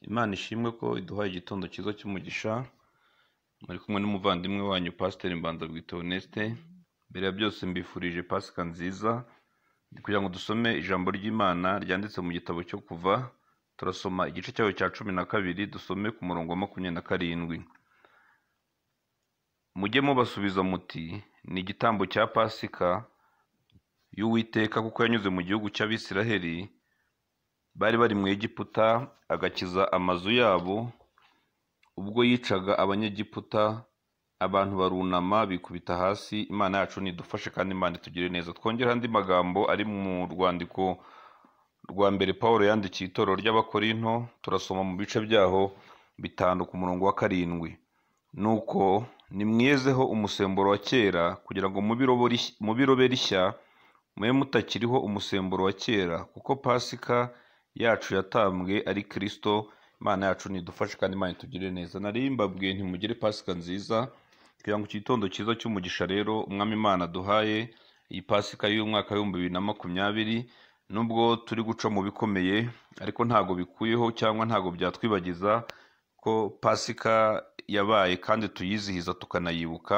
Imana ishimwe ko iduhaye igitondo cyiza cy'umugisha, muri kumwe n'umuvandimwe wanyu Pasiteri Mbanzabwita Oneste, mbere ya byose mbifurije Pasika nziza, ni kugira ngo dusome ijambo ry'Imana ryanditse mu gitabo cyo kuva, turasoma igice cyayo cya cumi na kabiri, dusome ku murongo wa makumyabiri na karindwi. mujye mubasubiza muti ni igitambo cya pasika y'uwiteka kuko yanyuze mu gihugu cy'abisiraheli bari bari mu egiputa agakiza amazu yabo ubwo yicaga abanyegiputa abantu barunama bikubita hasi imana yacu nidufashe kandi imana itugire neza twongere andi magambo ari mu rwandiko rwa mbere paul yandikiye itorero ry'abakorinto turasoma mu bice byaho bitanu ku murongo wa karindwi nuko nimwiyezeho umusemburo wa kera kugira ngo mubirobe rishya mube mutakiriho umusemburo wa kera kuko pasika yacu yatambwe ari kirisito imana yacu nidufashe kandi imana itugirire neza narimbabwe ntimugire pasika nziza kugira ngo igitondo cyiza cy'umugisha rero umwami imana duhaye iyi pasika y'umwaka w'ibihumbi bibiri na makumyabiri nubwo turi guca mu bikomeye ariko ntabwo bikuyeho cyangwa ntabwo byatwibagiza ko pasika yabaye kandi tuyizihiza tukanayibuka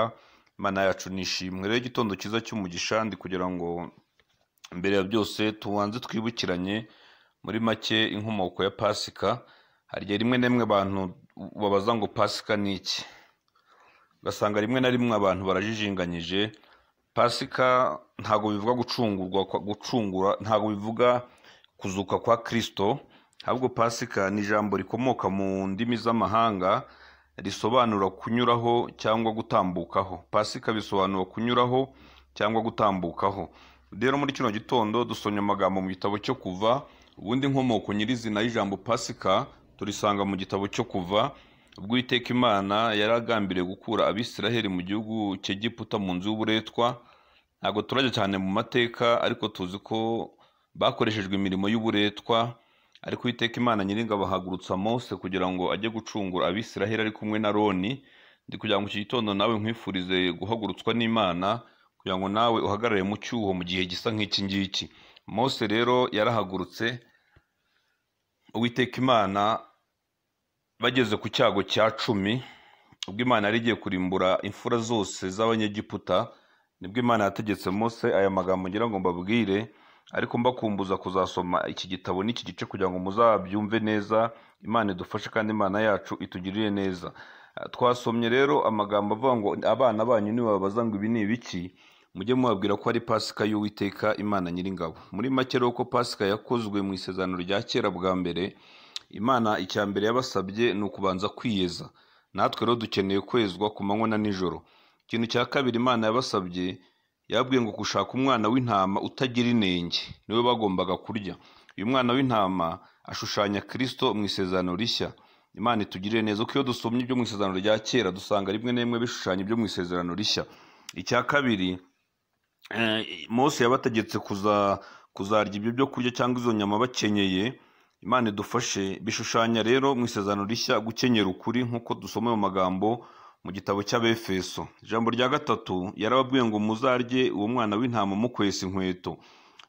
imana yacu nishimwe rero igitondo cyiza cy'umugisha ndi kugira ngo mbere ya byose tubanze twibukiranye muri make inkomoko ya pasika hari igihe rimwe na rimwe abantu babaza ngo pasika ni iki ugasanga rimwe na rimwe abantu barajijinganyije pasika ntabwo bivuga gucungurwa gucungura ntabwo bivuga kuzuka kwa kirisito ahubwo pasika ni ijambo rikomoka mu ndimi z'amahanga risobanura kunyuraho cyangwa gutambukaho pasika bisobanura kunyuraho cyangwa gutambukaho rero muri kino gitondo dusomye amagambo mu gitabo cyo kuva ubundi inkomoko nyirizina y'ijambo pasika turisanga mu gitabo cyo kuva ubwo Uwiteka imana yari agambiriye gukura abisiraheli mu gihugu cy'egiputa mu nzu y'uburetwa ntabwo turajya cyane mu mateka ariko tuzi ko bakoreshejwe imirimo y'uburetwa ariko Uwiteka imana nyiringa bahagurutsa mose kugira ngo ajye gucungura abisiraheli ari kumwe na roni ndi kugira ngo iki gitondo nawe nkwifurize guhagurutswa n'imana kugira ngo nawe uhagarare mu cyuho mu gihe gisa nk'iki ngiki mose rero yarahagurutse Uwiteka imana bageze ku cyago cya cumi ubwo imana yari igiye kurimbura imfura zose z'abanyegiputa nibwo imana yategetse mose aya magambo ngira ngo mbabwire ariko mbakumbuza kuzasoma iki gitabo n'iki gice kugira ngo muzabyumve neza imana idufashe kandi imana yacu itugirire neza twasomye rero amagambo avuga ngo abana banyu nibababaza ngo ibi ni ibiki mujye mubabwira ko ari pasika y'uwiteka imana nyiringabo muri make rero ko pasika yakozwe mu isezerano rya kera bwa mbere imana icya mbere yabasabye ni ukubanza kwiyeza natwe rero dukeneye kwezwa ku manywa na nijoro ikintu cya kabiri imana yabasabye yabwiye ngo gushaka umwana w'intama utagira inenge niwe bagombaga kurya uyu mwana w'intama ashushanya kirisito mu isezerano rishya imana itugirire neza ko iyo dusomye ibyo mu isezerano rya kera dusanga rimwe na rimwe bishushanya ibyo mu isezerano rishya icya kabiri mose yabategetse kuzarya ibyo byo kurya cyangwa izo nyama bakenyeye imana idufashe bishushanya rero mu isezerano rishya gukenyera ukuri nk'uko dusoma mu magambo mu gitabo cy'abefeso ijambo rya gatatu yarababwiye ngo muzarye uwo mwana w'intama mukwesa inkweto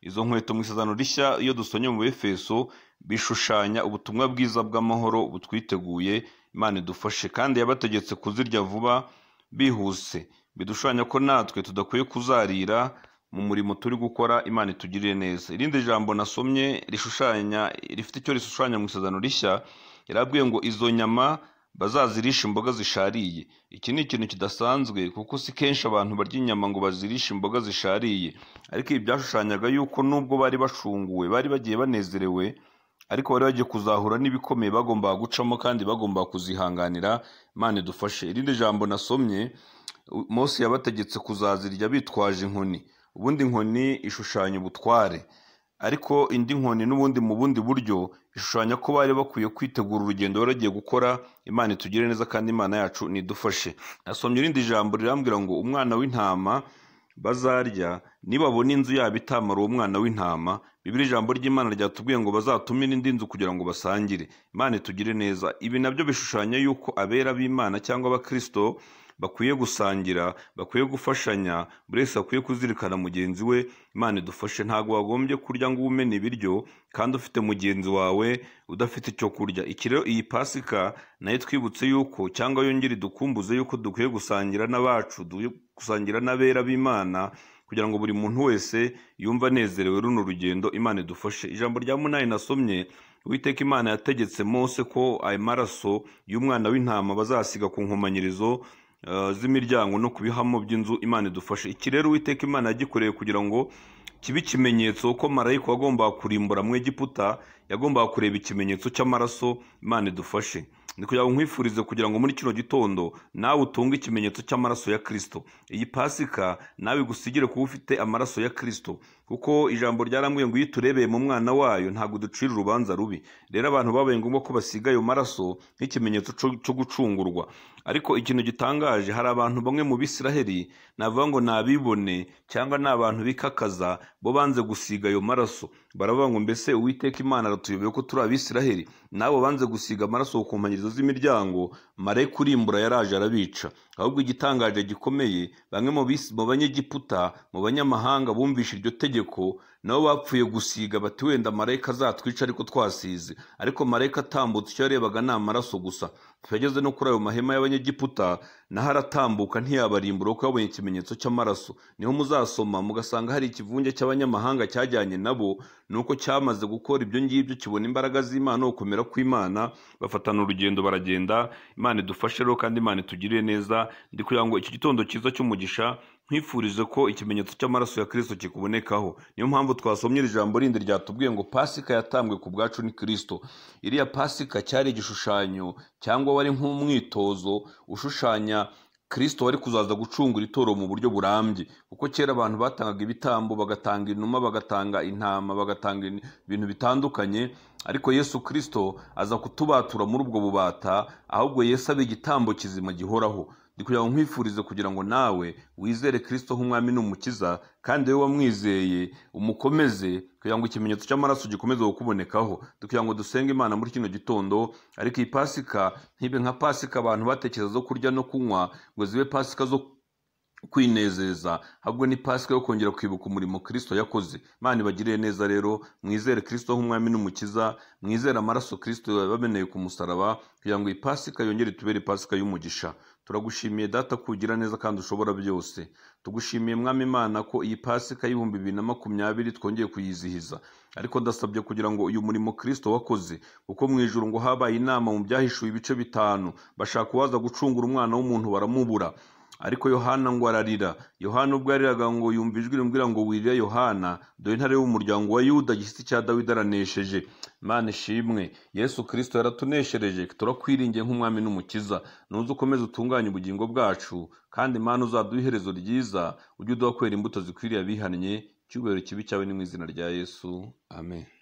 izo nkweto mu isezerano rishya iyo dusonye mu befeso bishushanya ubutumwa bwiza bw'amahoro butwiteguye imana idufashe kandi yabategetse kuzirya vuba bihuse bidushushanya ko natwe tudakwiye kuzarira mu murimo turi gukora imana itugirire neza irindi jambo nasomye rishushanya rifite icyo rishushanya mu isezerano rishya yarabwiye ngo izo nyama bazazirisha imboga zishariye iki ni ikintu kidasanzwe kuko si kenshi abantu barya inyama ngo bazirishe imboga zishariye ariko ibi byashushanyaga yuko nubwo bari bashunguwe bari bagiye banezerewe ariko bari bagiye kuzahura n'ibikomeye bagombaga gucamo kandi bagombaga kuzihanganira imana idufashe irindi jambo nasomye Mose yabategetse kuzazirya bitwaje inkoni ubundi inkoni ishushanya ubutware ariko indi nkoni n'ubundi mu bundi buryo ishushanya ko bari bakwiye kwitegura urugendo baragiye gukora imana itugire neza kandi imana yacu nidufashe nasomye irindi jambo rirambwira ngo umwana w'intama bazarya nibabona inzu yabo itamara uwo mwana w'intama bibiri ijambo ry'imana ryatubwiye ngo bazatumire indi nzu kugira ngo basangire imana itugire neza ibi nabyo bishushanya yuko abera b'imana cyangwa abakirisito bakwiye gusangira bakwiye gufashanya buri wese akwiye kuzirikana mugenzi we imana idufashe ntabwo wagombye kurya ngo ube umena ibiryo kandi ufite mugenzi wawe udafite icyo kurya iki rero iyi pasika nayo twibutse yuko cyangwa yongere idukumbuze yuko dukwiye gusangira n'abacu dukwiye gusangira n'abera b'imana kugira ngo buri muntu wese yumve anezerewe runo rugendo imana idufashe ijambo rya munani nasomye uwiteka imana yategetse mose ko ayo maraso y'umwana w'intama bazasiga ku nkomanyirizo eh, z'imiryango no ku bihamo by'inzu imana idufashe iki rero uwiteka imana yagikoreye kugira ngo kibe ikimenyetso ko marayika wagombaga kurimbura mu egiputa yagombaga kureba ikimenyetso cy'amaraso imana idufashe ni kugira ngo nkwifurize kugira ngo muri kino gitondo nawe utunge ikimenyetso cy'amaraso ya kirisito iyi pasika nawe igusigire kuba ufite amaraso ya kirisito kuko ijambo ryarambwiye ngo iyo uturebeye mu mwana wayo ntabwo ducira urubanza rubi rero abantu babaye ngombwa ko basiga ayo maraso nk'ikimenyetso cyo- cyo gucungurwa ariko ikintu gitangaje hari abantu bamwe mu bisiraheli navuga ngo ni abibone cyangwa ni abantu bikakaza bo banze gusiga ayo maraso baravuga ngo mbese uwiteka imana aratuyobeye ko turi abisiraheli n'abo banze gusiga amaraso ku nkonganyirizo z'imiryango mare kurimbura yaraje arabica ahubwo igitangaje gikomeye bamwe mu bisi- mu banyegiputa mu banyamahanga bumvishe iryo tegeko nabo bapfuye gusiga bati wenda marayika azatwica ariko twasize ariko marayika atambutse icyo yarebaga ni amaraso gusa yageze no kuri ayo mahema y'abanyegiputa naho aratambuka ntiyabarimbura kuko yabonye ikimenyetso cy'amaraso niho muzasoma mugasanga hari ikivunge cy'abanyamahanga cyajyanye nabo nuko cyamaze gukora ibyo ngibyo kibona imbaraga z'imana no gukomera kw'imana bafatana urugendo baragenda imana idufashe rero kandi imana itugirire neza ndi kugira ngo iki gitondo cyiza cy'umugisha nkwifurize ko ikimenyetso cy'amaraso ya kirisito kikubonekaho niyo mpamvu twasomye iri jambo rindi ryatubwiye ngo pasika yatambwe ku bwacu ni kirisito iriya pasika cyari igishushanyo cyangwa wari nk'umwitozo ushushanya kirisito wari kuzaza gucungura itoro mu buryo burambye kuko kera abantu batangaga ibitambo bagatanga inuma bagatanga intama bagatanga in- ibintu bitandukanye ariko yesu kirisito aza kutubatura muri ubwo bubata ahubwo yesu aba igitambo kizima gihoraho ndi kugira ngo nkwifurize kugira ngo nawe wizere kirisito nk'umwami n'umukiza kandi wowe wamwizeye umukomeze kugira ngo ikimenyetso cy'amaraso gikomeze kukubonekaho kugira ngo dusenge imana muri kino gitondo ariko iyi pasika ntibe nka pasika abantu batekereza zo kurya no kunywa ngo zibe pasika zo kwinezeza ahubwo ni pasika yo kongera kwibuka umurimo kirisito yakoze imana ibagiriye neza rero mwizere kirisito nk'umwami n'umukiza mwizere amaraso kirisito yabameneye ku musaraba kugira ngo iyi pasika yongere itubere pasika y'umugisha turagushimiye data kugira neza kandi ushobora byose tugushimiye mwami imana ko iyi pasika y'ibihumbi bibiri na makumyabiri twongeye kuyizihiza ariko ndasabye kugira ngo uyu murimo kirisito wakoze kuko mu ijuru ngo habaye inama mu byahishuwe ibice bitanu bashaka uwaza gucungura umwana w'umuntu baramubura ariko yohana ngo ararira yohana ubwo yariraga ngo yumva ijwi rimbwira ngo wirira yohana dore intare y'umuryango wa yuda gishyitsi cya dawidi aranesheje imana ishimwe yesu kirisito yaratuneshereje turakwiringiye nk'umwami n'umukiza nuze ukomeze utunganye ubugingo bwacu kandi imana uzaduha iherezo ryiza ujye uduha kwera imbuto zikwiriye abihannye icyubahiro kibi cyawe ni mu izina rya yesu amen